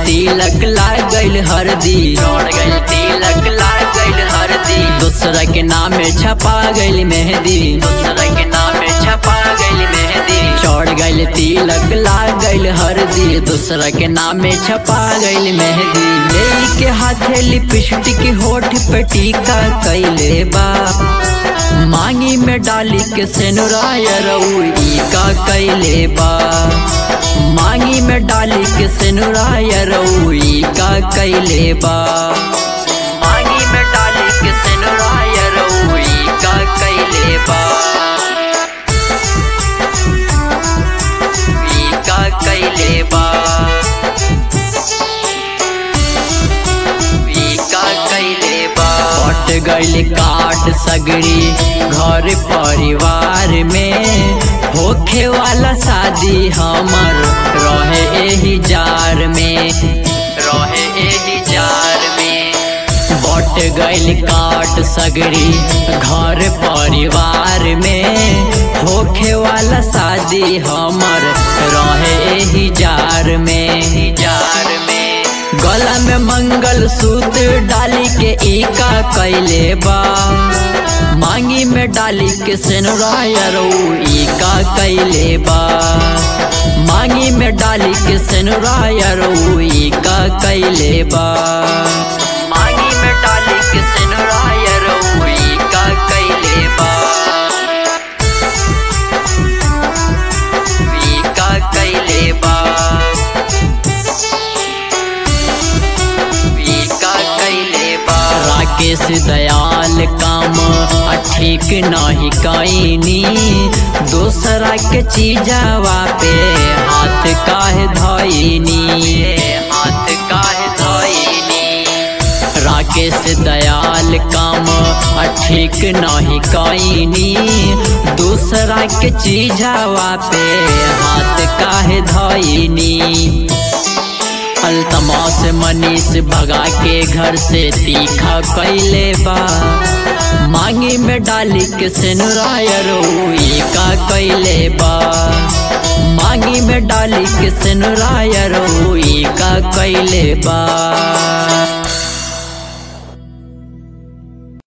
तिलक लाग गइल हरदी चढ़ गइल तिलक लाग गइल हरदी दूसरा के नाम छपा गइल मेहंदी दूसरा के नाम छपा गइल मेहंदी चढ़ गइल तिलक लाग गइल हरदी दूसरा के नाम छपा गइल मेहंदी ले के हाथे लिपस्टिक होठ पे टीका कैले बा मांगी में डाली के सेनुराय रउई का कैले बा मांगी में डाली के सेनुराय रउई का कैले बा मांगी में डाली के सेनुराय रउई का कैले बा ई का कैले बा ई का कैले बा कट गइल काट सगरी घर परिवार में होखे वाला शादी हमर रहे एही जार में रहे एही जार में बट गइल काट सगरी घर परिवार में होखे वाला शादी हमर रहे एही जार में जार में गला में मंगल सूत्र डाली के ईका कैले बा मांगी में डाली के सेनुराय ईका कैले बा मांगी में डाली के सेनुराय ईका कैले बा मांगी में डाली के सेनुराय ईका कैले बा ईका कैले बा का कैले बा राकेश दयाल काम ठीक नहीं कैनी दूसरा के चीजावा पे हाथ काहे धैनी हाथ काहे धैनी राकेश दयाल काम ठीक नहीं कैनी दूसरा के चीजावा पे हाथ काहे धैनी अलतमास मनीष भगा के घर से तीखा कैले बा मांगी में डाली के सेनुराय रोई का कैले बा मांगी में डाली के सेनुराय रोई का कैले बा